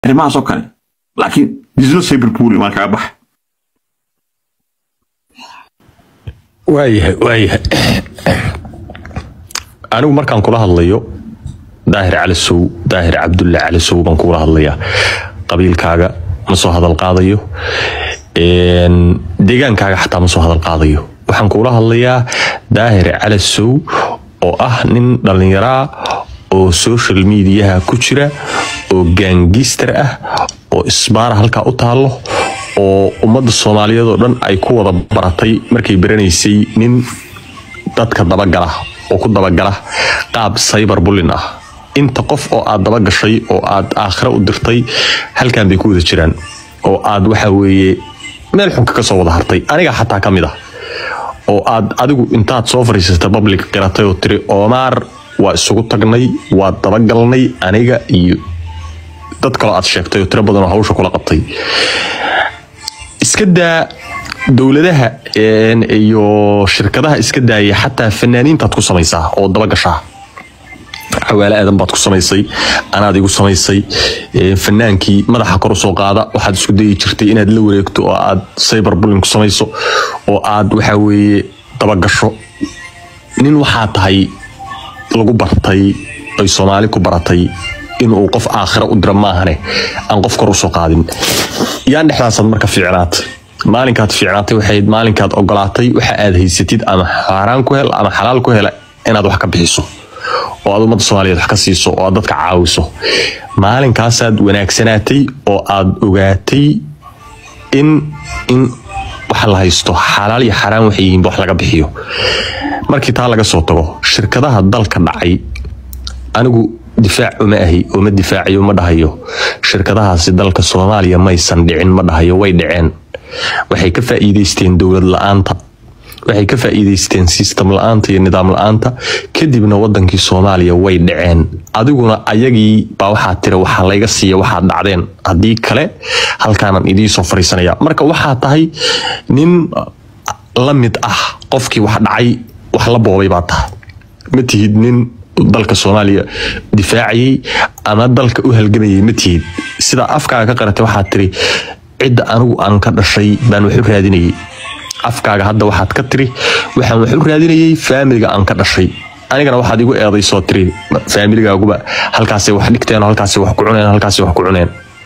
arrimahaas oo kale laakiin disno cyberbully maa kaga baxa waayahay waayahay anigu markaan kula hadlayo daahir calisow daahir cabdulle calisow baan kula hadlayaa qabiilkaaga ma soo hadal qaadayo deegaankaaga xataa ma soo hadal qaadayo waxaan kula hadlayaa daahir calisow oo ah nin dhallinyaraa oo social mediaha ku jira oo gaangister ah oo isbaara halkaa u taallo oo ummadda soomaaliyeed oo dhan ay ku wada baratay markay baranaysay nin dadka dabagala oo ku dabagala qaab cyber bullin ah inta qof oo aad dabagashay oo aad aakhira u dirtay halkan bay ku wada jiraan oo aad waxa weeye meel xunka ka soo wada hartay aniga xataa ka mid ah oo aad adigu intaad soo fariisatay public qiratay oo tiri oomaar waa isugu tagnay waa dabagalnay aniga iyo dad kaloo aad sheegtay oo tiro badan oo hawsha kula qabtay iska daa dowladaha iyo shirkadaha iska daaya xataa fanaaniintaad ku samaysaa oo dabagashaa xawaale aadan baad ku samaysay anaad igu samaysay fanaankii madaxa kor usoo qaada waxaad isku dayi jirtay inaad la wareegto oo aad cyber bulling ku samayso oo aad waxa weeye dabagasho nin waxaa tahay lagu bartay ay soomaali ku baratay inuu qof aakhira u dira maahane aan qof kor usoo qaadin yaan dhexdaasaad marka fiicnaat maalinkaad fiicnaatay waxayd maalinkaad ogolaatay waxa aad haysatid ama xaaraan ku hel ama xalaal ku hela inaad wax ka bixiso oo aad ummadda soomaaliyeed wax ka siiso oo aad dadka caawiso maalinkaasaad wanaagsanaatay oo aad ogaatay in in waxa la haysto xalaal iyo xaaraan waxay yihiinba wax laga bixiyo markii taa laga soo tago shirkadaha dalka dhacay anigu difaac uma ahi oo ma difaacayo ma dhahayo shirkadahaasi dalka soomaaliya maysan dhicin ma dhahayo way dhaceen waxay ka faa'iidaysteen dowlad la-aanta waxay ka faa'iidaysteen system la-aanta iyo nidaam la-aanta kadibna wadankii soomaaliya way dhaceen adiguna ayagii baa waxaa tira waxaa layga siiya waxaad dhacdeen haddii kale halkaanan idiisoo fariisanaya marka waxaa tahay nin la mid ah qofkii wax dhacay wax la boobay baa tahay ma tihid nin dalka soomaaliya difaacayay ama dalka u halgamayay ma tihid sidaa afkaaga ka qaratay waxaad tiri cidda anigu aan ka dhashay baan wax u raadinayay afkaaga hadda waxaad ka tiri waxaan wax u raadinayay faamiliga aan ka dhashay anigana waxaad igu eedaysoo tiri faamiligaaguba halkaasay wax dhigteen halkaasay wax ku cuneen halkaasay wax ku cuneen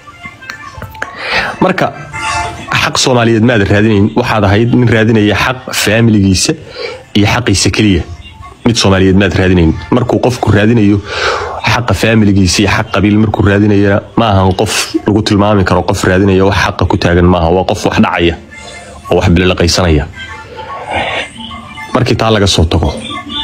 marka xaq soomaaliyeed maad raadinayn waxaad ahayd nin raadinaya xaq faamiligiisa iyo xaqiisa keliya mid soomaaliyeed maad raadinayn markuu qofku raadinayo xaqa faamiligiisa iyo xaq qabiil markuu raadinaya ma ahan qof lagu tilmaami karo qof raadinaya wax xaqa ku taagan maaha waa qof wax dhacaya oo wax bililaqaysanaya markii taa laga soo tago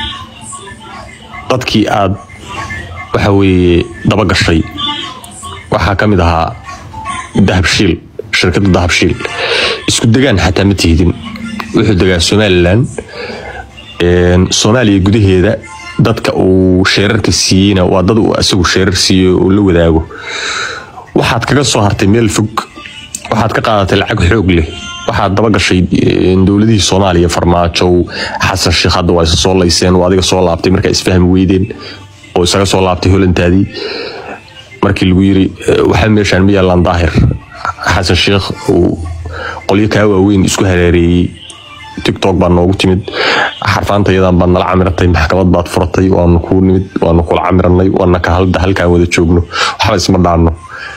dadkii aad waxa weeye dabagashay waxaa ka mid ahaa dahabshiil shirkadda dahabshiil isku degaan xataa ma tihidin wuxuu degaa somalilan soomaaliya gudaheeda dadka uu sheerarka siiyeyna waa dad uu isagu sheerar siiyo oo la wadaago waxaad kaga soo hartay meel fog waxaad ka qaadatay lacag xoog leh waxaad dabagashay dowladihii soomaaliya farmaajow xasan sheekh hadda waa isa soo layseen oo adiga soo laabtay markaa isfahmi weydeen oo isaga soo laabtay holantaadii markii lagu yiri waxa meeshaan ma yaalaan daahir xasan sheekh uu qolyo kaa waaweyn isku hareereeyey tiktok baa noogu timid xarfaantayadan baad nala camiratay maxkamad baad furatay waanu kuu nimid waanu kula camiranay waana ka halda halkaan wada joogno waxba isma dhaanno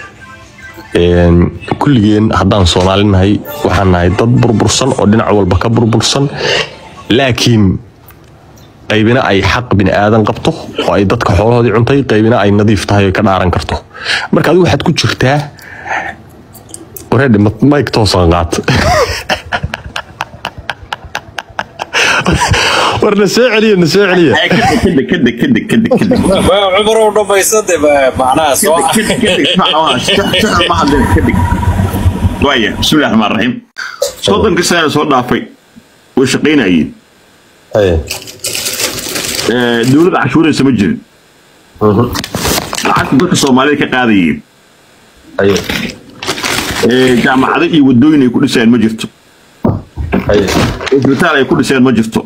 kulligeen haddaan soomaali nahay waxaan nahay dad burbursan oo dhinac walba ka burbursan laakiin qaybina ay xaq bini aadan qabto oo ay dadka xoolahoodii cuntay qaybina ay nadiif tahay oo ka dhaaran karto marka adigu waxaad ku jirtaa wareedhi mike toosan qaat war na soo celiya na soo celiya kadeg kadeg kadeg kadeg kadeg cumarow dhammaysade macnaha soo waaya bismillahi raxmaan raxiim soddonkii sanana soo dhaafay way shaqaynayeen dowladda cashuuraysa ma jirin lacagta dadka soomaalida ka qaadayeen jaamacado iyo wadooyin ay ku dhiseen ma jirto isbitaal ay ku dhiseen ma jirto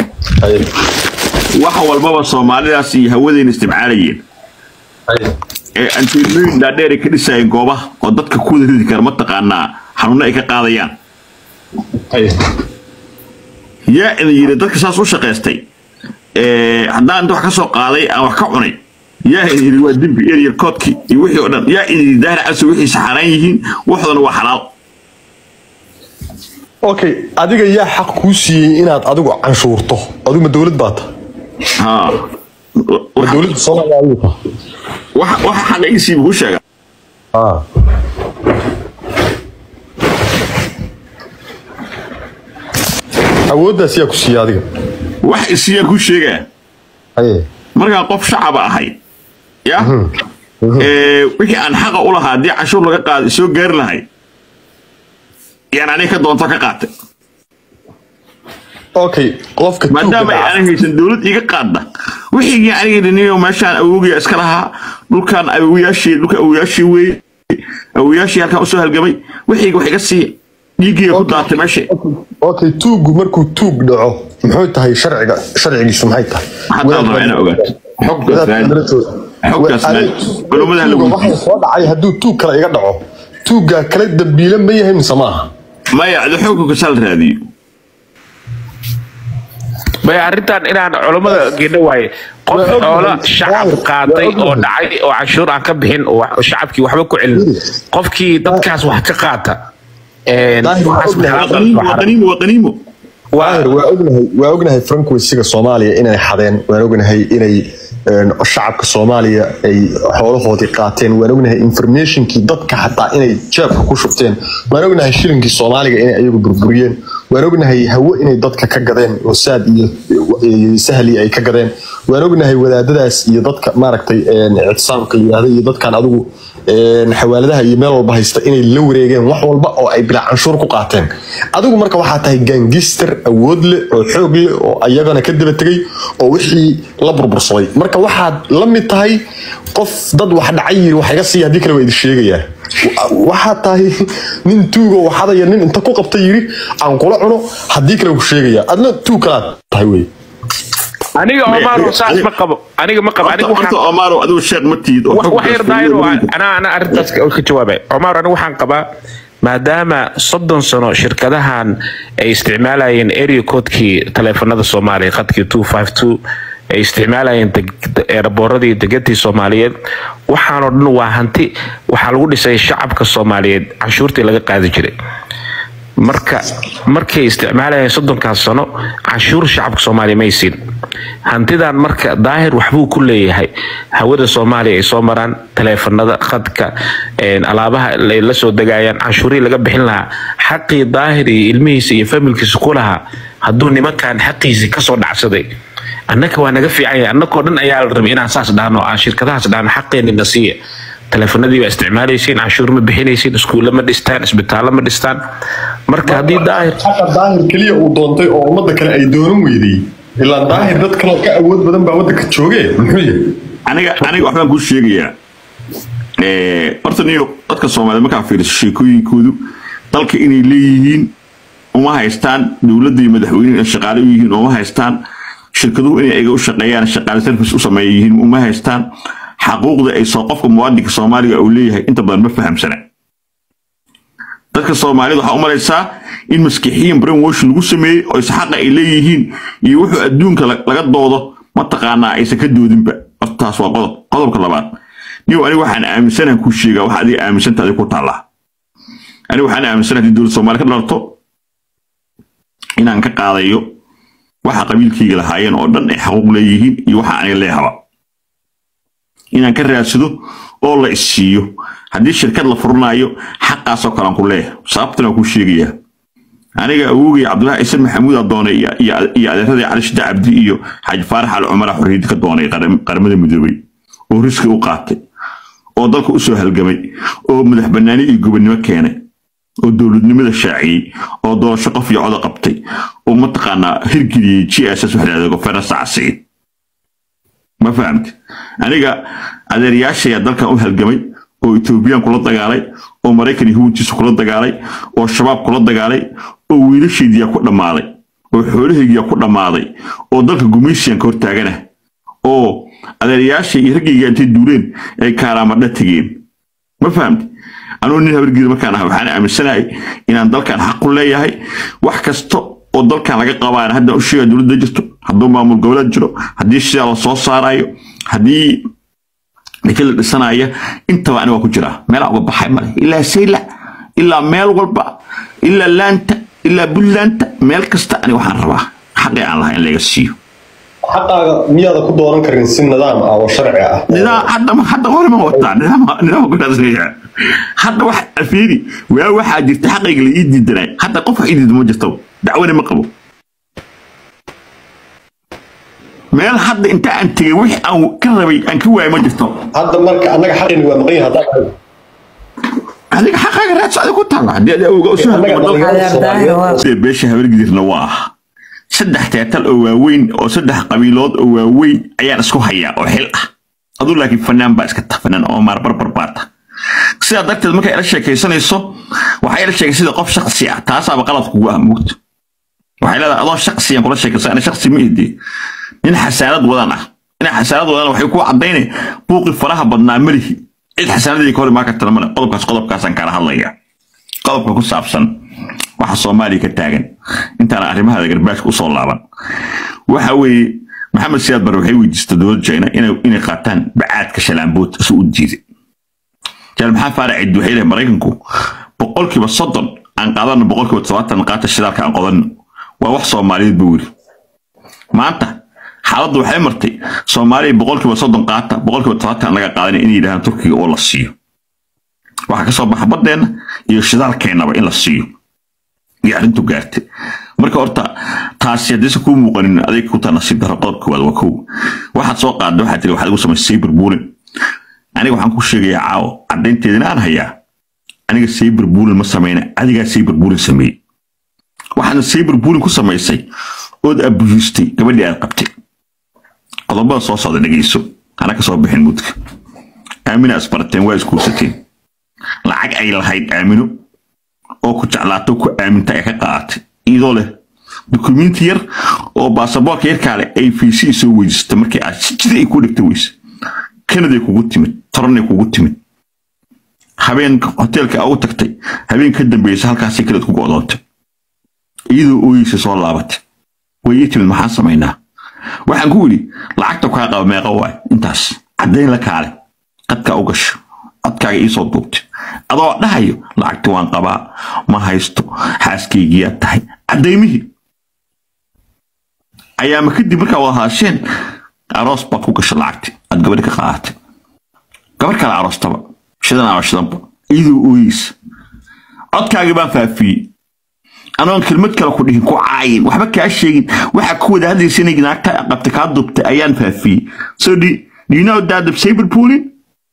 wax walbaba soomaalidaas iyo hawadeyna isticmaalayeen ee antiinooyin dhaadheer ay ka dhisayeen goobaha oo dadka ku wada ridi kara mataqaanaa xanuuno ay ka qaadayaan yaa idin yidhi dadka saas u shaqaystay ee, haddaan inta wax ka soo qaaday aan wax ka cunay yaa idin yidhi waa dembi eryar koodkii iyo wixii oo dhan yaa idin yidhi daahir cabsi wixii saxaraan yihiin waxoodana waa xalaal okay adiga yaa xaq kuu siiyey inaad adigu canshuurto adigu ma dowlad baa ta haa ma dowladda soomaaliya adigu ta waxa waxa xaqiiqsiiba ku sheega ah awooddaas yaa ku siiyey adiga wax isiyaan ku sheegaa haye markaan qof shacaba ahay ya ee, wixii aan xaqa u lahaa haddii cashuur laga qaada soo gaari lahay yaan aniga ka doonto ka qaatay okay qofka maadaama ay tuugga aanan haysan dowlad iga qaadda wixii aniga dhiniyo meeshaan awowgiya iska lahaa dhulkaan awowayaashii dhulka awowayaashii weeye awowayaashii halkaan usoo halgamay wixii wax iga siiya dhiiggiiga ku daatay meesha okay tuuggu markuu tuug dhaco muxuu tahay sharciga sharcigiisu maxay tahay Haddaan rabaa inaan ogaato. Xogtaas raadi. Xogtaas raadi. Culummada lagu Tuugga waxaa soo dhacay hadduu tuug kale iga dhaco tuuggaa kale dambiile ma yahay mise maaha maya adi xukunka sal raadiyo bay arrintan inaan culammada geedho waaye qof Waa og xoola nahay. shacab Waa- qaaday waa og oo nahay. dhacay oo canshuur aan ka bixin oo wax- shacabkii waxba ku celin qofkii dadkaas wax ka qaata een, Daahir, waa waxaas og nahay. maxaa waqaniimo qaldan? waqaniimo waqaniimo Daahir, waa ognahay waa ognahay frankweysiga soomaaliya inay xadeen waan ognahay inay een, shacabka soomaaliya ay xoolahoodii qaateen waan ognahay informationkii dadka xataa inay jeebka ku shubteen waan ognahay shilinkii soomaaliga inay ayagu burburiyeen waan ognahay hawo inay dadka ka gadeen oo saad iyo iyo sahli ay ka gadeen waan ognahay wadaadadaas iyo dadka maaragtay een, ictisaamka yidhaahda iyo dadkan adigu een, xawaaladaha iyo meel walba haysta inay la wareegeen wax walba oo ay bilaa canshuur ku qaateen adigu marka waxaa tahay gangister awood leh oo xoog leh oo ayagana ka daba tegay oo wixii la burbursaday marka waxaad la mid tahay qof dad wax dhacay yiri wax iga siiya haddii kale waa idin sheegayaa Wa- waxaad tahay nin tuugo waxadaya nin inta ku qabta yiri aan kula cuno haddii kale ku sheegaya adna tuug kalaad tahay wey aniga May- omaro saas aniga- ma qabo aniga ma qabo aniga horta waxaan horta omaro adigu sheekh ma tiid oo wax xogtaas wax yar fuliyo daahir oo weliba. anaa anaa arrintaas ka ka jawaabay cumar anigu waxaan qabaa maadaama soddon sano shirkadahan ay isticmaalayeen area codekii taleefanada soomaaliya khadkii two five two ay isticmaalayeen deg- eeraboorradii degantii soomaaliyeed waxaanoo dhan waa hanti waxaa lagu dhisay shacabka soomaaliyeed canshuurtii laga qaadi jiray marka markay isticmaalayeen soddonkaas sano canshuur shacabka soomaaliya may siin hantidan marka daahir waxbuu ku leeyahay hawada soomaaliya ay soo maraan taleefanada khadka een, alaabaha ay la soo degayaan canshuurihii laga bixin lahaa xaqii daahir iyo ilmihiisa iyo familkiisa ku lahaa hadduu nimankan xaqiisii kasoo dhacsaday annaka waa naga fiican yahay annakoo dhan ayaa la rabay inaan saas dhahno aan shirkadahaas dhahno xaqeenina siiya taleefanadii baa isticmaalaysiin canshuur ma bixinaysiin iskuulle ma dhistaan isbitaallo ma dhistaan marka haddii daahir xaqa daahir keliya uu doontay oo ummadda kale ay doonan weydey ilaa daahir dad kaloo ka awood badan baa waddanka joogee muxuu yahay aniga aniga waxbaan kuu sheegayaa Ee, horta niyo dadka soomaaliyed markaa fiiriso sheekooyinkoodu dalka inay leeyihiin uma haystaan dowladda iyo madaxweynuhu inay shaqaale u yihiin uma haystaan shirkaduhu inay ayaga u shaqeeyaan shaqaale service u sameeya yihiin uma haystaan xaquuqda ay soo qofka muwaadinka soomaaliga uu leeyahay inta badan ma fahamsana dadka soomaalida waxaa u malaysaa in maskixiyin brainwash lagu sameeyey oo isxaqa ay leeyihiin iyo wuxuu adduunka la- laga doodo mataqaanaa aysan ka doodinba hortaas waa qodob qodobka labaad niyow aniga waxaan aaminsanahan kuu sheegaa waxa adiga aaminsanta adiga ku taallaa aniga waxaan aaminsanahay haddii dowladda soomaaliya ka dhalarto inaan ka qaadayo waxa qabiilkayga lahaayeen oo dhan ay xaquuq leeyihiin iyo waxa aniga leehaba inaan ka raadsado oo la isiiyo haddii shirkad la furanayo xaqaasoo kalean ku leeyahay sababtan waan kuu sheegayaa aniga awowgay cabdullahi ciise maxamuud aa doonay iyo- iyo iyo adeeradii cali shida cabdi iyo xaaji faarax al cumara xorriyadda ka doonay qaram- qaramada midoobay oo riski u qaatay oo dalka usoo halgamay oo madax bannaani iyo gobonnimo keenay oo dowladnimada shaaciyey oo doorasho qof iyo coda qabtay oo mataqaanaa hirgeliyey g s s waxa la goferna sacsiid ma fahamti aniga adeeryaashaya dalkan u halgamay oo etoobiyaan kula dagaalay oo maraykan yahuudtiisa kula dagaalay oo shabaab kula dagaalay oo wiilashaydiyaa ku dhammaaday oo xoolahaygiyaa ku dhammaaday oo dalka gumaysiyan ka hortaagana oo adeerayaasha iyo raggayga intay duuleen ay kaaraamadha tegeen ma fahamti anugu nin habargeeda markaan ah waxaan aaminsanahay inaan dalkan xaq u leeyahay wax kasta oo dalkan laga qabaan hadda u sheega dowladda jirto hadduu maamul goboleed jiro haddii sidaa la soo saarayo haddii ninka la dhisanaya intaba aniga waa ku jiraa meelaa uga baxay male ilaa sayla ilaa meel walba ilaa laanta ilaa buntlaanta meel kasta aniga waxaan rabaa xaqii aan lahaa in laga siiyo xaqaaga miyaada ku dooran karin si nidaam ah oo sharci ah nidaam hadda hadda hore ma wataa nidaam nidaam kulaasaya hadda wax afiiri waa waxaa jirta xaqayga la ii diidanay hadda qof wax ii diidan ma jirto dacwana ma qabo meel hadda inta aan tegay wixii aan ka rabay aan ka waayay ma jirto hadda marka annaga xaqeeni waa maqan yahay haddaan adiga xaqaaga raadso adiga ku taalla haddii adiga uga usoo annaga dhalinyarada Soomaaliyeed Sida beesha habargidirna waa saddex teetal oo waaweyn oo saddex qabiilood oo waaweyn ayaan isku hayaa oo xil ah aduu laakiin fanaan baa iska tafanan oo maar barbar baata sidaa darteed markay ila sheekaysanayso waxay ila sheegay sida qof shaksi ah taasaaba qalad kugu ah mugta waxay leedahay adoo shaksiyan kula sheekaysa ana shaksi ma idii nin xasaanad wadan ah inaa xasaanad wadan waxay ku cadaynay buuqi faraha badnaa malihi cid xasaanadii ka hor imaan kartana male qodobkaas qodobkaasaan kala hadlaya qodobka ku saabsan waxa soomaaliya ka taagan intaan arrimaha garbaashka usoo laaban waxa weeye maxamed siyaad bare waxay weydiistay dowladda china inay inay qaataan bacaadka shalaambood isu u diiday jaal maxaa faarac cid waxay leeyahay maraykanku boqolkiiba soddon aan qaadano boqolkiiba todobaatan qaata shidaalka aan qodanno waa wax soomaaliyeed buu yiri maanta xaaladdu waxay martay soomaaliya boqolkiiba soddon qaata boqolkiiba todobaatan laga qaadan inay yidhahdaan turkiga oo la siiyo waxaa kasoo baxa baddeenna iyo shidaalkeennaba in la siiyo iyo arrintu gaartay marka horta taasi haddaysa kuu muuqanin adeeg ku taa nasiib daro qodobka koowaad waa kow waxaad soo qaadda waxaad tiri waxaad igu samaysay sayber buulin aniga waxaan ku sheegayaa caawo caddaynteedina aan hayaa aniga sayber buulin ma samayna adigaa sayber buulin sameeyey waxaadna sayber buulin ku samaysay ood abuyistay gabadhii aad qabtay qodobada soo socda dhegeyso hana ka soo bixin mudka aamina isbarateen waa iskuursateen lacag ay lahayd aamino oo ku jeclaato ku aaminta ay ka qaadatay iyadoo leh dukumiinti yar oo baasaboorka yarkaa leh ay fiisi soo weydisatay markii aad si jida ay ku dhigta weyse kanaday kugu timid toranay kugu timid habeen hoteelka ugu tagtay habeen ka dambeysay halkaasay kaleed ku go'doontay iyadoo ooyeysa soo laabatay way ii timid maxaan samaynaa waxaan ku yidhi lacagta kaa qaba meeqa waay intaas caddayn la kaale qadkaa u gasho codkaaga iisoo duubtay adoo dhahayo lacagti waan qabaa ma haysto xaaskaygiyaa tahay caddaymihii ayaama kadib markaa wada haasheen aroos baad ku gasha lacagti aad gabadhi ka qaadatay gabar kale aroostaba shidan ama shidanba iyadoo ooyeysa codkaagii baan faafiyey anoon kelmad kale ku dhihin ku caayin waxba kaa sheegin waxaa ku wada hadlaysa inay naagta qabtay kaa dubtay ayaan faafiyey so do, do you know that the saber pooling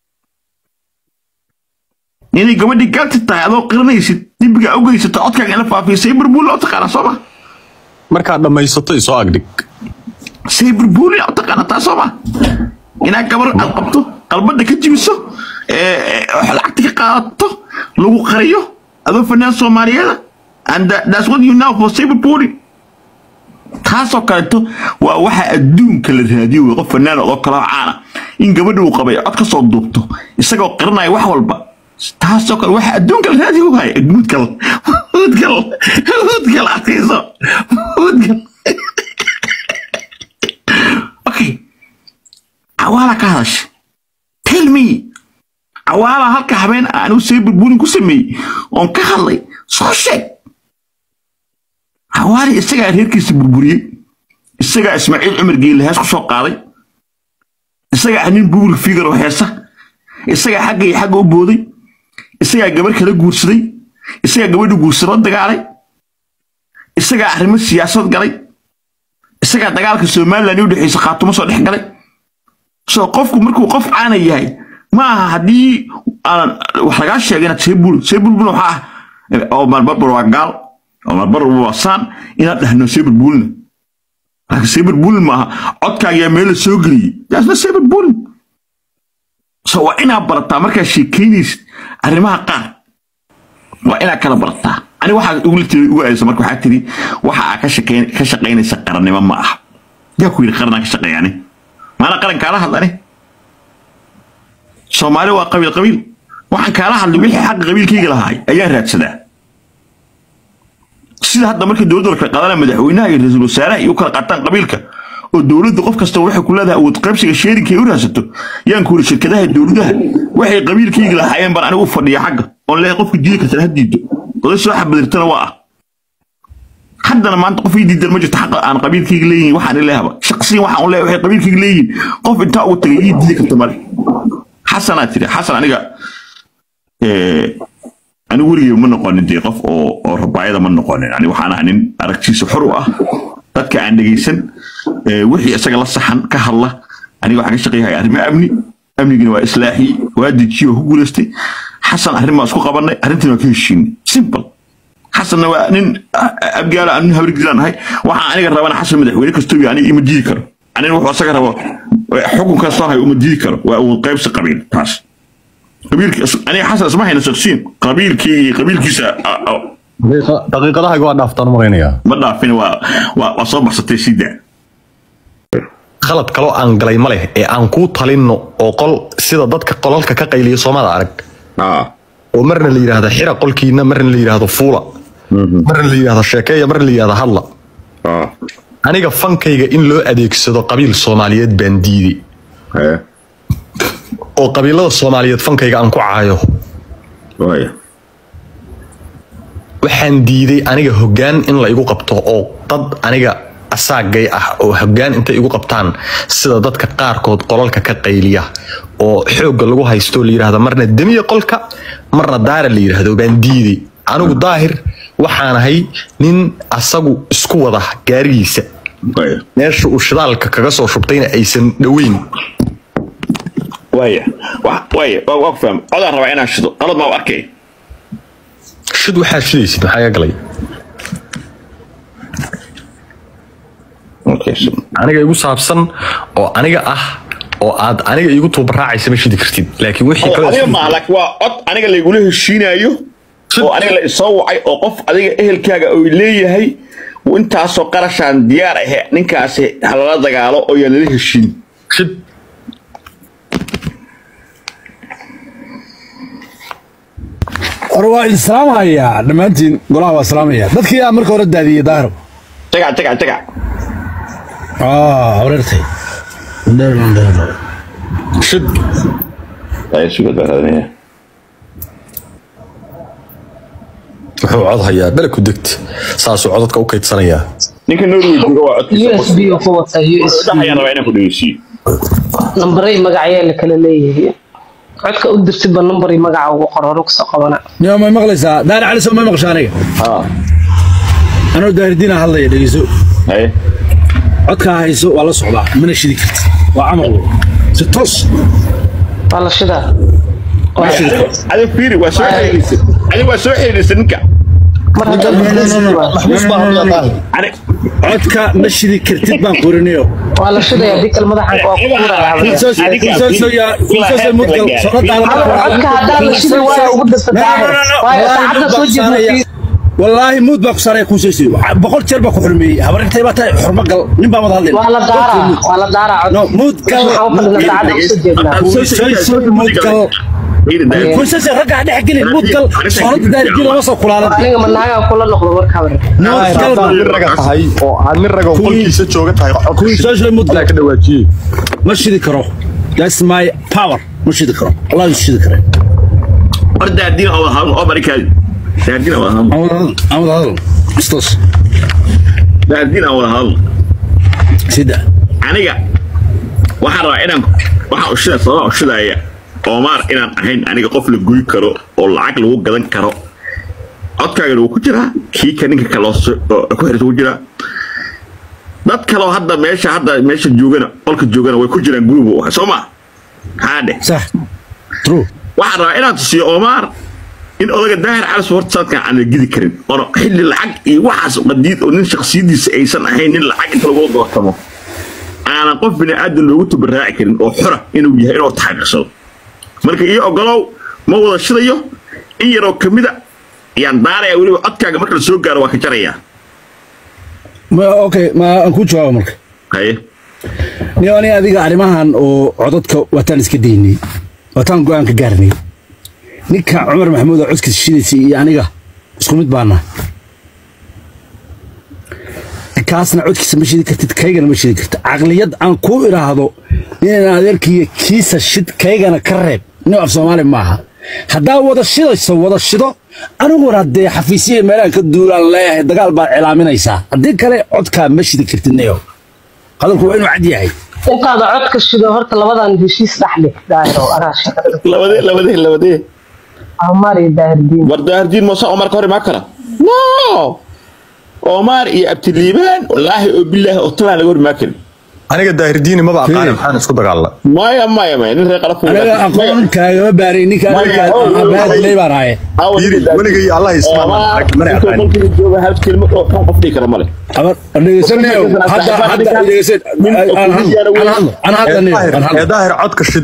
inay gabadhii galti tahay adoo qiranaysid dembiga u geysato codkaaga in la faafiyo saber pooling oo taqaana soo ma markaad dhammaysato isoo agdhig saber pooling oo taqaana taa soo ma inaad gabar aad qabto qalbada ka jibiso ee lacagta ka qaadato lagu qariyo adoo fanaan soomaaliyeeda and that, that's what you know for saber pooling taasoo kaleeto waa waxa adduunka la raadiyo wey qof fanaan oo kaloo caana in gabadha uu qabay cod ka soo duubto isagoo qiranaya wax walba taasoo kale waxa adduunka la raadiyo waaya mudgal mudgal mudgal adkayso mudgal okay cawaala ka hadasha tell me cawaala halka habeen anigu saber pooling ku sameeyey oon ka hadlay soo sheeg hawaari isagaa reerkiisa burburiyey isagaa ismaaciil cumar geelle hees ku soo qaaday isagaa ah nin bubil figar oo heesa isagaa xagga iyo xagga u booday isagaa gabar kala guursaday isagaa gabadha guursada la dagaalay isagaa arrimo siyaasad galay isagaa dagaalka somalilan u dhexeysa khaatumo soo dhex galay soo qofku markuu qof caana yahay ma aha haddii aan wax lagaa sheegay inaad seebul seebulbul waxaa ah oo marbarbar waa gaal oo marbar waa saan inaad dhahno seebul bulna laakiin seebul bulin maaha codkaagaa meel la soo geliyey yaasna seebul bulin so waa inaad barataa markaad sheekeynaysid arrimaha qaar waa inaad kala barataa ani waxaa ugu tiri ugu aadaysa marka waxaa tiri waxa aad ka shaqeyn ka shaqeynaysa qarannimo ma aha yaa ku yidhi qaranaa ka shaqeeyani maana qaran kaala hadlani soomaali waa qabiil qabiil waxaan kaala hadlay wixii xaqa qabiilkayga lahaay ayaan raadsadaa sida hadda markii dowladda kala qaadana madaxweynaha iyo ra-iisul wasaaraha iyo u kala qaataan qabiilka oo dowladda qof kasta waxay ku leedahay awood qaybsiga sheerinka ay u raadsato yaan ku yiri shirkadaha dowladaha waxay qabiilkayga lahaayeen baan anigu u fadhiya xagga oon leeyahay qofka diidi kartana ha diido oday soo xabadirtana waa ah haddana maanta qof ii diidan ma jirto xaqa aan qabiilkayga leeyihin waxaan ilehaba shaqsiyan waxaan u leeyahay waxay qabiilkayga leeyihin qof intaa ugu tagay ii diidi karta male xasanaa tiri xasan aniga eh, anigu weligeyba ma noqonin dee qof oo oo rabaayada ma noqonin ani waxaan ahaa nin aragtiisa xor u ah dadka aan dhegeysan eh, wixii isaga la saxan ka hadla aniga waxaan ka shaqeeyahay arrimo amni amnigina waa islaaxiyey waa dejiye oo ku guulaystay xasan arrin baan isku qabanay arrintina waa ka heshiinay simple xasanna waa nin ah, abgaala aan nin habargilaan ahay waxaan aniga rabana xasan madaxweyne kastoo yahay aniga ima diidi karo aniga wuxuu isaga rabo eh, xukun kastoo hayo uma diidi karo waa awood qaybsi qabiil taas qabiilki aniga xasan isma hayna shaqsiin qabiilkii iyo qabiilkiisa ah, ah, daqiiqadaha waa dhaaftaan u malaynayaa ma dhaafin waa waa waa soo baxsatay sida khalad kaloo aan galay ma leh ee aan kuu talinno oo qol sida dadka qolalka ka qayliya soomada arag oo marna la yidhaahdo xira qolkiina marna la yidhaahdo fuula marna la yidhaahdo sheekeeya marna la yidhaahdo hadla aniga fankayga in loo adeegsado qabiil soomaaliyeed baan diiday oo qabiilada soomaaliyeed fankayga aan ku caayo waxaan diiday aniga hoggaan in la igu qabto oo dad aniga asaagay ah oo hoggaan intay igu qabtaan sida dadka qaarkood qolalka ka qayliya oo xoogga lagu haysto la yidhaahdo marna demiya qolka marna daara la yidhaahdo baan diiday anigu daahir waxaan ahay nin asagu isku wada gaarigiisa meesha uu shidaalka kaga soo shubtayna aysan dhoweyn waaya wa- waaya waa waa ku fahmay codaan rabaa inaan shido qalad maa u arkay shid waxaa shidaysid maxaa iga galay Okay, so- aniga igu saabsan oo aniga ah oo aad aniga igu tuubaraacaysa ma shidi kartid laakiin wixii kale adiga maaha laakiin waa cod aniga laygula heshiinayo oo aniga la isoo wacay oo qof adiga ehelkaaga oo leeyahay intaasoo qarashaan diyaar ahe ninkaasi halala dagaalo oo yaa lala heshiin shid hore waa idin salaamahayaa dhammaantiin golaha waa salaamaya dadkii aa marka hore daadiyey daahir tagac tagac tagac wareertay shid Ay, suga daradinaya. wuxuu cod hayaa bele ku degta saasuu codadka u kaydsanayaa ninka norway jooga waa codkiisa USB oo ku wata USB dhaxayaan rabaa inaan ku dhegeysiiyo nambaray magacyaa la kala leeyahay codka u dirtidba nambar iyo magaca ugu qor hore kusoo qabana niyo may maqlaysaa daahir cali soo may maqasha aniga haa anoo daahirdiina hadlaya dhegeyso haye codkaa hayso waa la socdaa mana shidi karti waa camal si toos waa la shidaa adi fiiri waa soo xiriirisa adi waa soo xiriirisa ninka mar haddaad maxbuus baa hadlaya daahir ani codka ma shidi kartid baan qorinayo waa la shidaya hadii kale madaxanka waa ku kuuraya codka haddaan la shidi waa ugu dirta daahir waayo saacadda soo jeedna wallaahi muud baa ku saaray kuusaysi boqol jeer baa ku xurmeeyey habarintay baa tahay xurmo gal nin baa wada hadlay waa la daaraa waa la daaraa cod no muud gal waxaan u fadhina saacadda usoo jeednaa muud gal kuusaysi ragga dhex gelin muud gal soonada daarijin lama soo kulaalan aniga manaagaa kula noqdo marka habar muud gal haddaad nin raga tahay oo aad nin raga qolkiisa jooga tahay kuusaysi muud gal ka dhawaajiyey ma shidi karo that's my power ma shidi karo wallahi ma shidi kare war daadina oo hadal oo barikaadi daadina oo hadal aan wada hadal istos daadina oo hadal sida aniga waxaan rabaa inaan waxaan ushida sababa ushidaya Omar inaan ahayn aniga qof la guri karo oo lacag lagu gadan karo codkaagana wuu ku jiraa kii ka ninka kale oo so- oo ku xirta ku jiraa dad kale oo hadda meesha hadda meesha joogana qolka joogana way ku jiraan gurigu u ahay soo ma haadhe صح true waxaan rabaa inaan tusiyo Omar in odaga daahir cali horta sanadkan aan la gidi karin oo xilli lacag iyo waxaas qadiid oo nin shakhsiyadiisa aysan ahayn nin lacag inta lagu doortamo aanan qof bini aadan loogu tabaraaci karin oo xora inuu yahay inuu taxaqiiqsado marka iyo ogolow ma wada shidayo in yaroo kamida yaan daaraya weliba codkaaga marka la soo gaaro waa ka jarayaa ma okay ma aan ku jawaabo marka haye niyo aniga adiga arrimahan oo codadka wataan iska daynay wataan go-aan ka gaarnay ninka cumar maxamuud oo codkiisa shidaysa iyo aniga isku mid baana kaasna codkiisa ma shidi kartid kaygana ma shidi kartid caqliyad aan kuu idhaahdo inaan adeerkiiyo kiisa shid kaygana ka reeb nin af soomaali maaha haddaa wada shidayso wada shido aniguna dee xafiisyihi meelahan ka duulaan leeyahay dagaal baad cilaaminaysaa haddii kale codkaa ma shidi kartid niyo hadalku waa inuu cad yahay intaada codka shido horta labadan heshiis dhaxli daahiro araasha labadee labadee labadee amar iyo daahirdiin war daahirdiin muuse omar ka hor imaan kara no omar iyo abtiliibaan wallaahi oo bilaahi oo talaan laga hor imaan karin aniga daahirdiini maba aqaani maxaan isku dagaalna maya maya maya nin reer qalaf aniga aqoon kaagama baaray ninka abaadilay baan ahaye weligay allah ismaama mana aqaani jooga hal kelmad oo kan qof dhihi kara male abar dhegeysanayo hadda hadda dhegeysan aan hadlo aan hadlo aan hadlo niyo aan ee hadlo daahir codka shid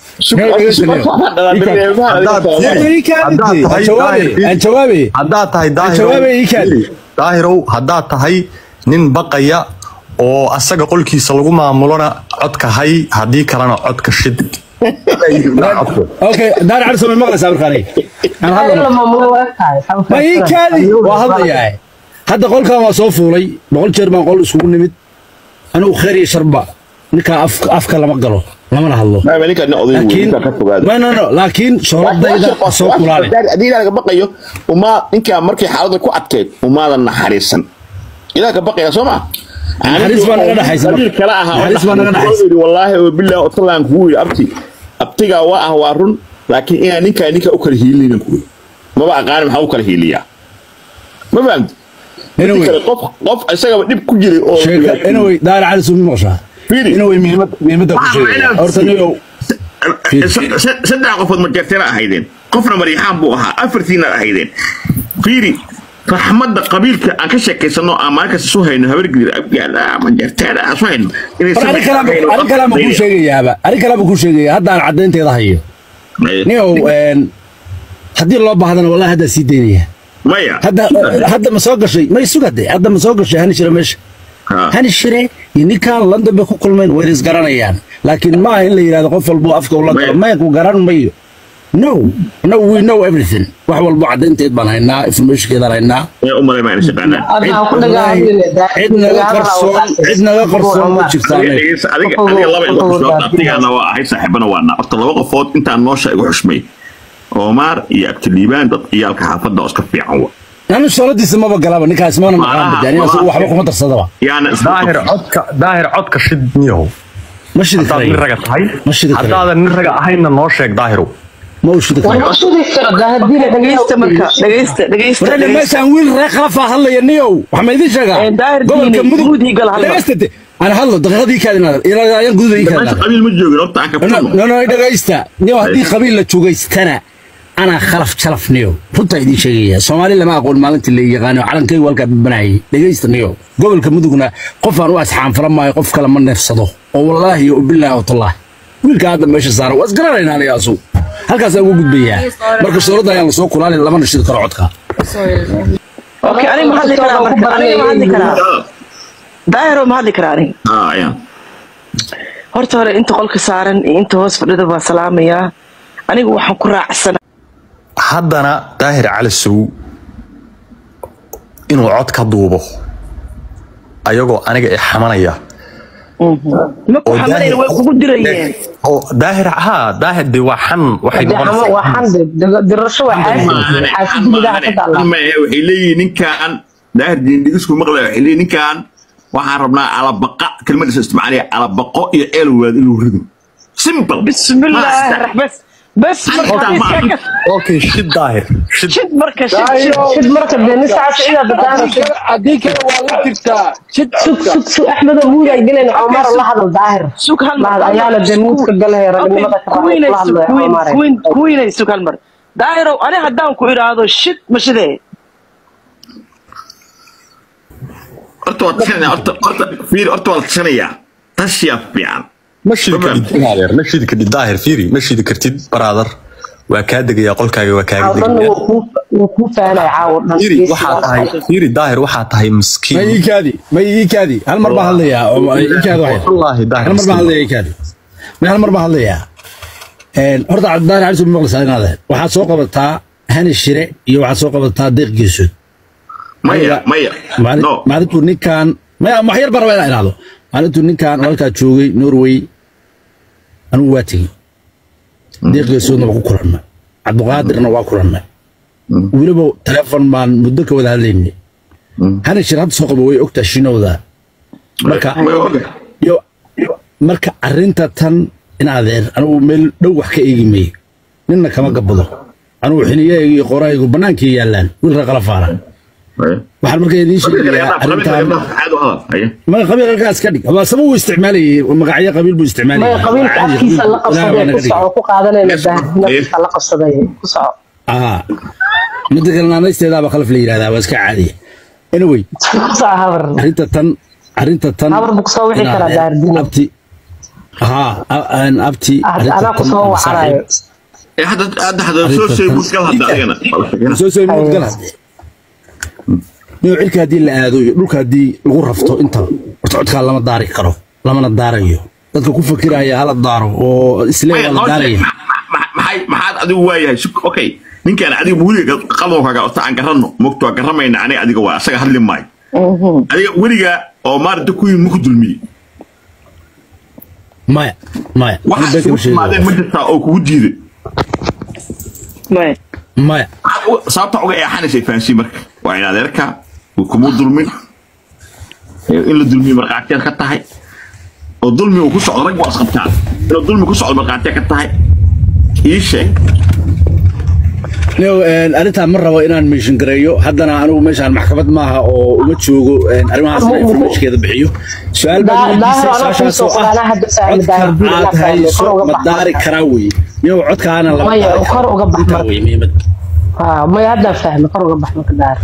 aan jawaabe haddaad tahay jawaabe ii kaadi. daahirow daahirow haddaad tahay nin baqaya oo asaga qolkiisa lagu maamulona codka hay haddii kalena codka shid okay daar cali samay maqlaysaa markaan aan hadlo maamulo waa tahay ma ii kaadi waa hadlayaa hadda qolkan waa soo fuulay boqol jeer baan qol iskugu nimid anigu khayr iyo sharba ninkaa afka afka lama galo lamana hadlo maya ninka nin oday wey laakiin ninka ka fogaada no no no laakiin shooradayda soo kulaale haddii ilaah laga baqayo umaa ninkaa markay xaaladda ku adkeyd umaadan naxariisan ilaah ka baqaya soo ma Naxariis baa naga dhaxaysa marka. qabiil kale aha Naxariis baa naga dhaxaysa. yidhi wallaahi oo bilaahi oo talaan kugu yidhi abti abtigaa waa ah waa run laakiin inaa ninkaa ninka u kala hiilinin kuwi maba aqaani maxaa u kala hiiliyaa ma fahamti Anyway. kale qof qof isagaba dhib ku jiray oo sheeka anyway daar cali sumi maqashaa Fiiri. anyway muhiimad muhiimadda ku sheegaya horta niyow saddex qofood majeerteena ahaydeen qofna mariixaan buu ahaa afartiina ahaydeen fiiri raxmadda qabiilka aan ka sheekaysano aan maalinkaas isu hayno habargidir abgaala majeerteena aan isu hayno inay war arrin kalaama arrin kalaama kuu sheegayaaba arrin kalaama kuu sheegaya hadda aan caddaynteeda hayo niyow een, haddii loo baahdana wallahi haddaa sii daynaya maya hadda hadda ma soo gashay may sugade hadda ma soo gashay hani shire meesha Ha. hani shire iyo ninkaan london bay ku kulmeen wayna isgaranayaan laakiin ma aha in la yidhahdo qof walbo afka ula galo Maya. maya ku garan mayo no no we know everything wax walbo caddaynteed baan haynaa informationkeedaan haynaa ee u malay maayna shaqaanaan adna ku Wallaahi, cid naga qarsoon cid naga qarsoon ma jirtaa adiga dhegeysa adiga adiga laba igu xushmay abtigaana waa ahay saaxiibana waa naa horta laba qofood intaan noosha igu xushmay Omar iyo Abtiliibaan dad ciyaalka xaafadda oo iska fiican wa anu sooladiisa maba galaba ninkaas mana maqaan Malaha, badaani malaha. waxba kuma darsadaba yaana daahir codka daahir codka shid niyow ma shidi haddaad nin karayo raga tahay Ma shidi karayo. haddaadan nin raga ahaynna noo sheeg daahirow ma u shidi karayo dhegeysta marka dhegeysta dhegeysta warayna meeshaan wiil reer khalafaa hadlaya niyow waxaa ma idin sheegaa Ee, daahir gobolka diini, mudug guud ii gal hadla. dhegeysta de aan hadlo daqiiqadii kaadinaada ilaa gududa ii meesha kaadinaada qabiil ma joogin horta aan ka no furno no dhegeysta niyow haddii qabiil la jogaystana anaa khalaf jalaf niyow runtaa idiin sheegaya soomaali lama aqoon maalintii la yaqaano calankaygu halkaa babanayay dhegeysta niyow gobolka mudugna qofaan u asxaanfala maayo qof kale ma neefsado oo wallaahi iyo bilaahi watallaah wiilka hadda meesha saaran waa isgaranaynaa aniga asu halkaasaan ugu gudbayaa marka shooradda ayaan lasoo kulaalin lamana shidi karo codka okay aniga ma hadli karaa marka aniga ma hadli karaa daahiro ma hadli karaa aniga ah ayaan horta hore inta qolka saaran iyo inta hoos fadhida baa salaamayaa aniga waxaan ku raacsan haddana daahir cali sow inuu cod ka duubo ayagoo aniga i xamanaya ma ku xamanayna way kugu dirayeen oo daahir haa daahir de waa xan waxay noqonaysaa waa xande dirasho waa xaasid xaasidnidaa ka taala ma ahe waxay leeyihiin ninkaan daahir diindhigisku maqlaya waxay leeyihiin ninkaan waxaan rabnaa alabaqa kelmadiisa isticmaalaya alabaqo iyo eelwaad inuu rido simple bismillaahi rax bas bas marka Xitaa ma iska aha. kas okay shid daahir shid shid marka shid shid shid marka dee nin saas ciida badaan haddii kale waa la jirtaa shid sug sug sug axmedo muud ay gelayna cumar la hadal daahir sug hal mar lahad ayaana dee muudka galaya ragnimada ka raacay la hadlaya cumar kuwiinay sug hal mar daahirow ani haddaan ku idhaahdo shid ma shidee horta waa tashanaya horta horta fiiri horta waa la tashanayaa tashiyaa fiican ma shidi kartid daahir ma shidi kartid daahir fiiri ma shidi kartid baraadar waa kaa degayaa qolkaaga waa kaaga dhan degayaa wuu kuu fahanaya caawo dhan fiiri waxaa tahay fiiri daahir waxaa tahay ma miskiin ii kaadi ma ii kaadi hal mar baan hadlayaa oo ii kaadi waxay wallaahi daahir hal mar baan miskiin hadlayaa ii kaadi ma hal mar baan hadlayaa Een, horta cabdidaani cali sumi maqlaysaa inaadeen waxaad soo qabataa hani shire iyo waxaad soo qabataa deeq geesood maya maya Maalin- no maalintuu ninkan maya wax yar baan rabaa inaan idhaahdo maalintuu ninkan halkaa joogay norway anigu waa tegey deeq geesoodna waa ku kulanna cabdiqaadirna waa kulanna weliba teleefon baan muddo ka wada hadlaynay hani shire hadda soo qaba way ogtaa shinowda marka way ogahay. yo yo- marka arrinta tan in adeer anigu meel dhow wax ka eegi mayo ninna kama gabado anigu xiniyahayga iyo qorahaygu bannaankii yaallaan wiilka qala faaran Maya. waxaan marka idiin sheegayaa arrintan Caadi u hadal. Haya. ma qabiil halkaas ka dhig waa sabab uu isticmaalayay magacyo qabiil buu isticmaalayay maya qabiilka Caadi, afkiisa la qabiil, ilaahay baa qabsaday naga ku dhigay. soco ku qaadanayna Yes. daahirnafkiisa la qabsaday ku soco Aha. midda kale naanaysteedaaba khalaf la yidhahdaa waa iska caadiya anyway ku soco habar arrinta tan arrinta tan Habar buu kusoo wixi in karaa adeer- daardiin. abti haa a- aan abti arrinta anaa tan kusoo aan wacanayo saaxiib- Eh, hadda hadda hadda soo Arrinta sheeg tan- muskal hadda adigana. soo soo mood gal hadde niyo cirka haddii la aado iyo dhulka haddii lagu rafto intaba horta codkaa lama daari karo lamana daarayo dadka ku fakiraya hala daaro oo islee Maya, waa la hawsha- daaraya ma- ma- maxay- maxaad adigu waayahay Suk- okay ninkaan adiga weliga qalowkaaga ota aan garanno mogto waa garamayna aniga adiga waa asaga hadli maayo adiga weliga oo maalinta ku yimid maku dulmiyey maya maya waxa Aniga been kama isugu timaadeen ma sheegayo. jirtaa oo kugu diiday maya maya Maxaad uga- sababta uga eexanaysay fahansiin marka waa in adeerka uu kuma dulmin ee in la dulmiyo markhaatiyaad ka tahay oo dulmi uu ku socdo rag waa isqabtaan inuu dulmi ku socdo markhaatiyaad ka tahay ii sheeg niyo een, arrintaan ma rabo inaan meeshin gareeyo haddana anigu meeshaan maxkamad maaha oo uma joogo een, arrimahaas Mu- mu- informationkeeda bixiyo su-aal baa Daa- weydiisay daahir anaa su-aashaas oo kusoo ah qoraana hadda fahmi, codka daahir bil aad anaa fahmi, hayso kor uga ma bax daari marka. karaa weye niyo codkaana lama Maya, daari kor uga bax Intaa marka. weye muhiimad haa maya haddaan fahmi kor uga bax marka daahir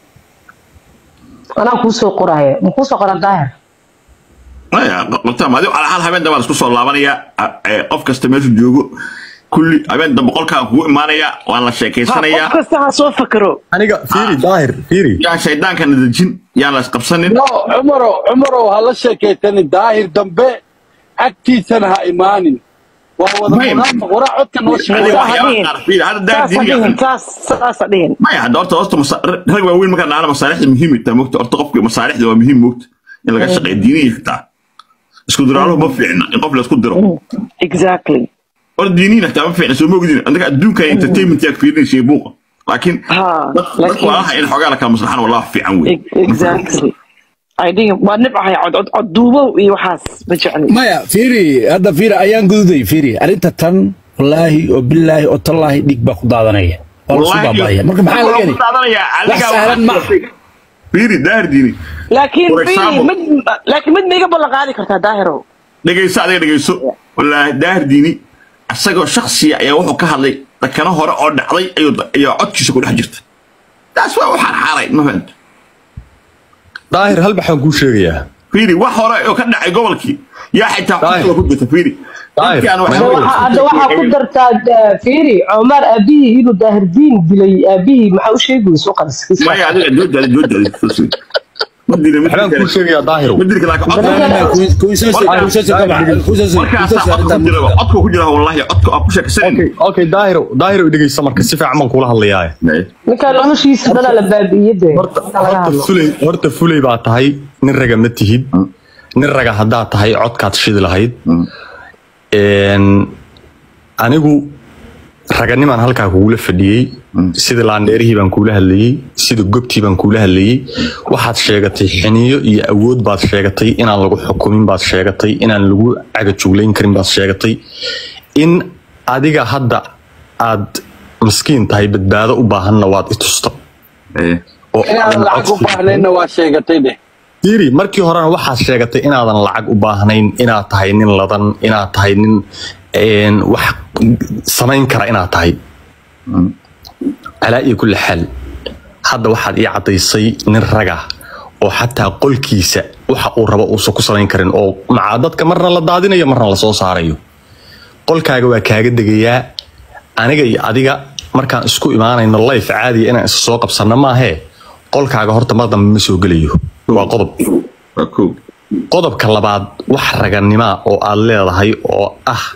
anaa kuusoo qoraya ma kuusoo qoran daahir maya qabtaan adigo ala hal habeen dambaan isku soo laabanaya qof kasta meeshu joogo kulli habeen dambe qolkaan kugu imaanaya waan la qof sheekaysanayaa kasta ha soo fakaro aniga fiiri daahir fiiri yaa shaydaankana dejin yaan la isqabsanin no cumarow cumarow ha la sheekaytani daahir dambe agtiisana ha imaanin waa wada Maya. munaafiq waraa codka noo Adiga sheegay waxyaabaha dhihin. qaar fiiri, hadda daar saasa diiniga dhihin saas saasa dhihin maya hadda horta horta masa- rag waaweyn markaa naana masaalixda muhiim taa mogta horta qofka masaalixda waa muhiim mogta in laga shaqeeyo diiniya xitaa isku diraaluhu ma fiicna in qof la isku diro exactly horta diiniyin xitaa ma fiicna soo mogdin anaga adduunka entertainment yaad fiirinaysa buuqa laakiin Ha, dad- dadka laakiin- walaalaha in xoogaa la kala maslaxan wallah fiican wey E- exactly ay dhihin waa nibcahay cod cod cod duubow iyo waxaas ma jecli maya fiiri hadda fiiri ayaan gududay fiiri arrinta tan wallaahi oo bilaahi oo tallaahi dhig baa ku daadanaya waa lasu Wallaahi, baabaya marka maxaa laga waxaa heli ku daadanayaa, wax adigaa sahlan ma waxaa- fiiri daahir diini laakiin For fiiri example- mid laakiin mid ma iga ballan qaadi kartaa daahirow dhegayso adiga dhegayso wallaahi daahir diini isagoo shaksiya ayaa wuxuu ka hadlay dakano hore oo dhacday ayuu ayaa codkiisa ku dhex jirta taas waa waxaan xaaray ma fahanta daahir hal baxaan kuu sheegayaa fiiri wax hore oo ka dhacay gobolkii yaa xitaa Daahir. codkooda ku jirta fiiri Daahir. Dadkaan waxay- Hadda waxaa- hadda waxaa ku dartaa da- fiiri cumar aabihii inuu daahir diin dilay aabihii maxaa u sheegaysa u qadis maya adiga joojaadi joojaadi ma dili ma waxbaan kuu dili sheegayaa daahiro ma dili laakiin codka markaasaa codka ku jira codka ku jira wallahi codka aan ku sheekaysanin okay okay daahiro daahiro dhegeysa marka si fiican baan kula hadlayaa ninkaan noloshiisa dhanaa la baabi'iye dee horta Inta laga horta hadlo. fulay horta fulay baa tahay nin raga ma tihid nin raga haddaad tahay codkaad shidi lahayd Een, anigu raganimaan halkaa kugula fadhiyey sida laandheerihii baan kuula hadlayey sida gobtii baan kuula hadlayey waxaad sheegatay xiniyo iyo awood baad sheegatay inaan lagu xukumin baad sheegatay inaan lagu cagajuglayn karin baad sheegatay in adiga hadda aad miskiin tahay badbaado u baahanna waad i tusta oo inaan aadan lacag u codsi- baahnayna waa sheegatay dheh Fiiri, markii horena waxaad sheegatay inaadan lacag u baahnayn inaad tahay nin ladan inaad tahay nin een, wax samayn kara inaad tahay calaa iyo kulli xaal hadda waxaad ii caddaysay nin raga oo xataa qolkiisa waxa uu rabo uusan ku samayn karin oo macaa dadka marna la daadinayo marna la soo saarayo qolkaaga waa kaaga degayaa aniga iyo adiga markaan isku imaanayno life caadiya inaan isa soo qabsanno maahee qolkaaga horta mar dambe ma soo gelayo waa qodob waa kow qodobka labaad wax raganimaa oo aad leedahay oo ah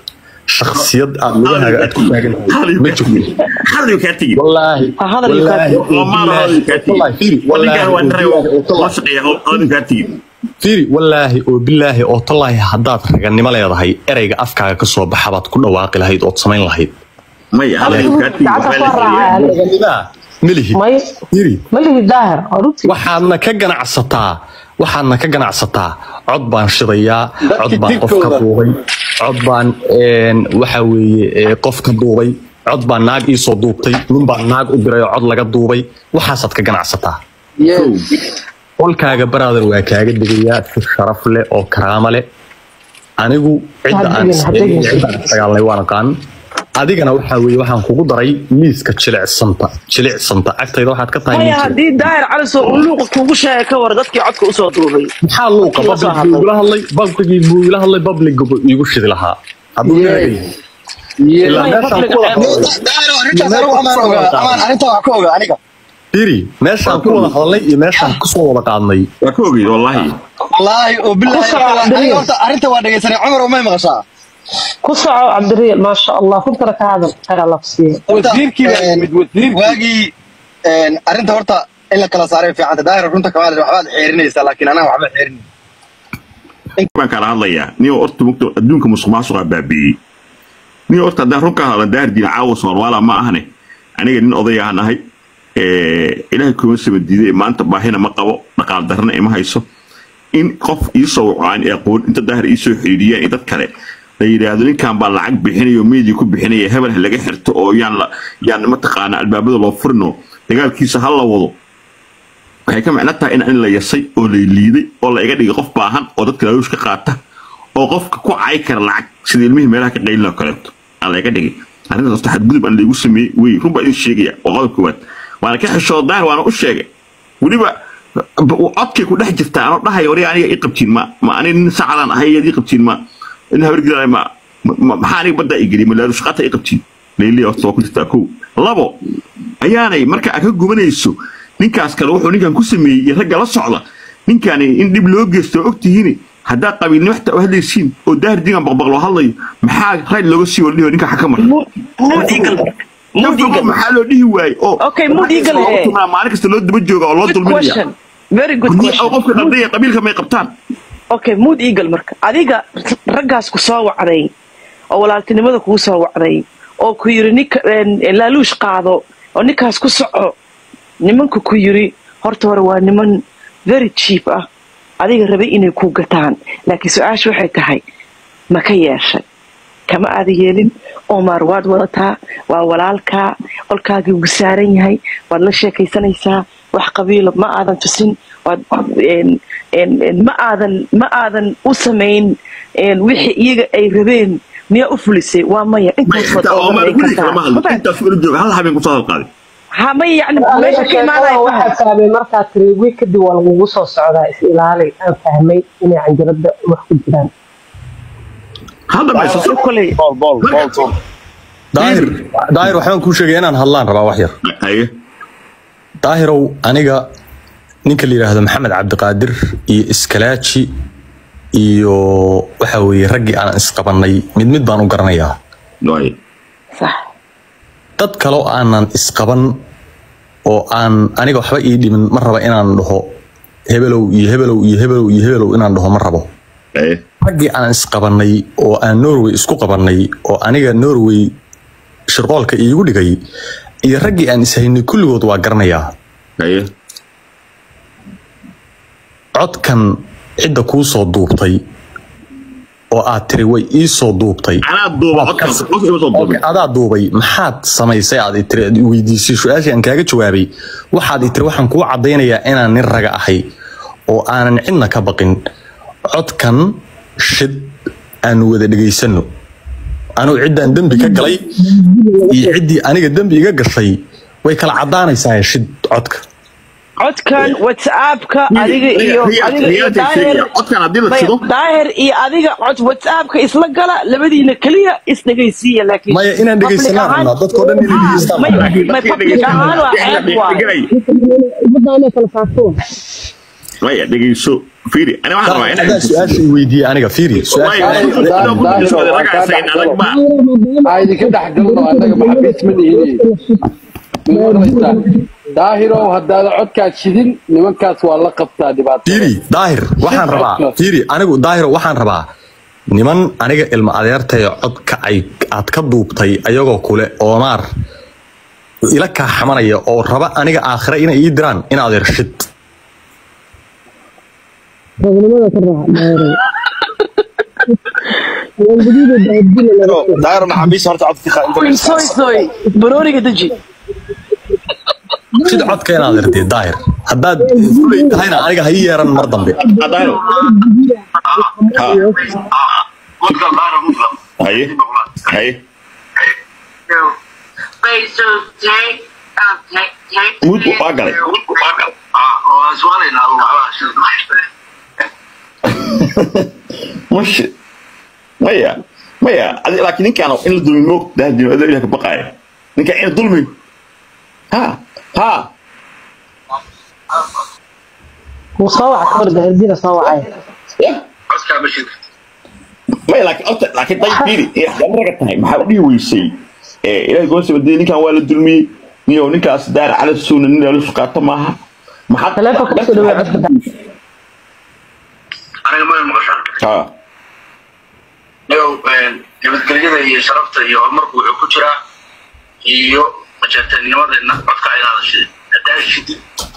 shakhsiyad aad lugahaaga aad ku taagan tahay ma jirto hadal kaa tegi wallaahi Ha, hadal iyo wallaahi kaati. oo Omar hadal kaa tegi wallaahi fiiri ninkaan waa wallaahi niray oo loo tallaahi shaqeeya hadal kaa tegi fiiri wallaahi oo bilaahi oo tallaahi haddaad raganimo leedahay ereyga afkaaga ka soo baxa baad ku dhawaaqi lahayd ood samayn lahayd maya hadal kaa tegi gacanta waxaa soo la raacaya xiriyaa raganimaa ma lihid may fiiri ma lihi daahir waa runtii waxaadna ka ganacsataa waxaadna ka ganacsataa cod baan shidayaa cod baan qof ka dibkooda. duubay cod baan een, waxa weeye ee, qof ka duubay cod baan naag iisoo duubtay nin baan naag u diray oo cod laga duubay waxaasaad ka ganacsataa qolkaaga baraadan waa kaaga digayaa si sharaf leh oo karaamo leh anigu cidda aan Ha degin, ha degin. cidda aan isdagaalnay waan aqaan adigana waxaa weeye waxaan kugu daray liiska jilicsanta jilicsanta agtayda waxaad ka tahay maya nin jilic. haddii daahir caliso uu luuqa kuugu sheegay ka war dadkii codka usoo duubay maxaa luuqa Kii la soo public buu igula hadlay publicgii buu igula hadlay public buu iigu shidi lahaa hadduu Yes. leeyahay ilaa Maya, meeshaan public ku wada ceeb. firi meeshaan ku wada hadalnay iyo meeshaan kusoo wada qaadnay waa ka ogeyd wallaahi ku soco cabdiriil maasha allah runtana ka hadal khayr alla ku siiya wasiirkii baa yimid wasiirkii waagii arrinta horta in la kala saaray fiicanta daahir runta kamaal waxbaad xeerinaysaa laakiin anaa waxba xeerin baan kala hadlayaa nin horta mugta adduunka musuq maasuqa baabi'iyey nin horta haddaan run ka hadlan daahir diin caawa soomaala ma ahane aniga nin odayahan ahay ilaahay kuma sama diiday maanta baahina ma qabo dhaqaal darrana ima hayso in qof iisoo wacaan ee aqoon inta daahir iisoo xidhiidhiyaan iyo dad kale la yidhaahdo ninkan baa lacag bixinayo media ku bixinaya hebel ha laga xirto oo yaan la yaan mataqaana albaabada loo furino dagaalkiisa ha la wado waxay ka macno tahay in in la yasay oo la liiday oo la iga dhigay qof baahan oo dadka laaluush ka qaata oo qofka ku cayi kara lacag sida ilmihii meelaha ka qaylin oo kaleeto aa la iga dhigay arrintaas horta xadgudub aan laygu sameeyey wey run baa idin sheegaya waa qodob koowaad waana ka xishooda daahir waana u sheegay weliba codkay ku dhex jirtaa anoo dhahaya wari aniga ii qabtiin ma ma ani nin sacadaan ahay yaad ii qabtiin ma in habargiraan ma ma- maxaa aniga baddaa ii geliy ma laaluush qaata ii qabtiin leylii horta waa ku jirtaa kow labo ayaanay marka aad ka gubanayso ninkaas kale wuxuu ninkan ku sameeyey iyo ragga la socda ninkani in dhib loo geysto oo ogtihiin haddaa qabiilnimo xitaa u hadlaysiin oo daahir digan baqbaq loo hadlayo maxaa rayd looga sii waldhiho ninka xaka mara Mu- mood eagle mood eagle maxaa loo dhihi waaye oo Okay, mood eagle, loogu eh. tumaa maalin kasta loo daba jooga oo loo good dulminaya question very good Haddii question qofka dhaldhaya qabiilka may qabtaan okay mood eagle marka adiga raggaas ku soo wacday oo walaaltinimada kugu soo wacday oo ku yiri ninka een, laaluush qaado oo ninkaas ku soco nimanka ku yiri horta hore waa niman very cheap ah adiga rabay inay ku gataan laakiin su-aasha waxay tahay ma ka yeeshay kama aada yeelin omar waad wadataa waa walaalkaa qolkaagii ugu saaran yahay waad la sheekaysanaysaa wax qabiila ma aadan tusin waad een- een- een ma aadan ma aadan u samayn een, wixii iyaga ay rabeen miyaa u fulisay waa maya may intaas waad xitaa oo maar ogaanay guri kartaa kalama Ma hadlo fahamtay? intaas ula jooga hal habeen kusoo hadalqaaday ha maya yani meesha ka imaanaya waxaa fahmay markaa tiri wiil kadib waa lagugu soo socdaa is ilaali aan fahmay inay canjarada wax ku jiraan hal dhamayso koley daahir daahir waxbaan kuu sheegaya inaan hadlaan rabaa wax yar haye daahirow aniga ninka la yidhaahdo maxamed cabdiqaadir iyo iskalaaji iyo waxa weeye raggii aan isqabannay mid mid baan u garanayaa waaye sax dad kaloo aanan isqaban oo aan aniga waxba ii dhimin ma raba inaan dhaho hebelow iyo hebelow iyo hebelow iyo hebelow inaan dhaho ma rabo haye raggii aan isqabannay oo aan norway isku qabannay oo aniga norway shirqoolka iigu dhigay iyo raggii aan ishaynay kulligood waa garanayaa haye codkan cidda kuu soo duubtay oo aad tiri way ii soo duubtay anaa duuba codkaas qof ima soo duubay adaa duubay maxaad samaysay aad i tiri aad i weydiisay su-aashii aan kaaga jawaabay waxaad i tiri waxaan kuu caddaynayaa inaan nin raga ahay oo aanan cidna ka baqin codkan shid aanu wada dhegaysano anugu ciddaan dembi ka galay iyo ciddii aniga dembi iga gashay way kala caddaanaysaa shid codka codkan whatsappka adiga iyo Riyaal- adiga iyo riyaaltay daahir sheegaya, codkan haddii la Maya, shido daahir iyo adiga cod whatsappka isla gala labadiina keliya isdhegaysiiya laakiin maya inaan public dhegaysanaan ahaan- rabnaa dadkoo dhan inay dhegaystaan may may public ahaan waa ceeb waaye maya dhegeyso fiiri ani waxaan rabaa adaa inaan su-aasha i weydiiyey aniga fiiri su-aasha aa idinka dhex galno annaga maxabiis ma nihine ma maqlaysaan daahirow haddaada codkaad shidin nimankaas waa la qabtaa dhibaato fiiri daahir waxaan rabaa fiiri anigu daahir waxaan rabaa niman aniga ilma adeertay codka ay aad ka duubtay ayagoo kule oomaar ila kaa xamanaya oo raba aniga aakhire inay ii diraan in adeer shid daahir maxaabiis horta codka soy soy barooniga deji shid codka in adeer dee daahir haddaad fulay tahayna aniga ha ii yeeran mar dambe daahiro haye haye mud waa galay mash maya maya adi laakiin ninkaan in la dulmi moog dahdin adoo ilaah ka baqaaya ninkaan in la dulmi ha ha wuu soo waca ka hor daahirdiina soo wacay maya laakiin horta laakiin day fiiri ee raga tahay maxaa u dhihi weysay ee ilaahay goosaba dee ninkaan waa la dulmiyey niyow ninkaas daar cala suuna nin la qaato maaha maxaa taleefonka kusoo dhawey codka daahir ha nabadgelyada iyo sharafta iyo horumarku wuxuu ku jiraa iyo majeerteennimada codka inaada shidin hadaa shidin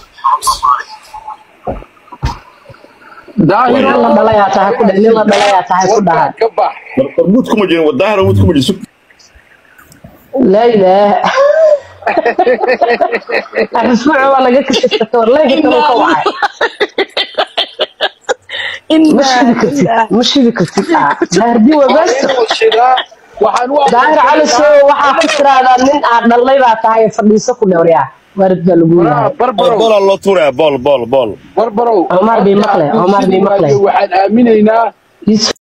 nin la dhalayaa tahay ku dheh nin la dhalayaa tahay ku dhaha ka bax mud kuma jirin wadaahir mud kuma jirin laa ilaaha isbuuc waa laga kasata warleega kaloo ka wacay ma shidi kartid ma shidi kartid daahirdi waa baasto waxaan u daahir cali soo waxaa ku tiraahdaa nin aad dhallay baa tahay fadhiiso ku dhowryaa waarid baa lagu yahay barbarow boolaa loo tuuraya bool bool bool barbarow Omar bii maqle, Omar bii maqle. waxaan aaminaynaa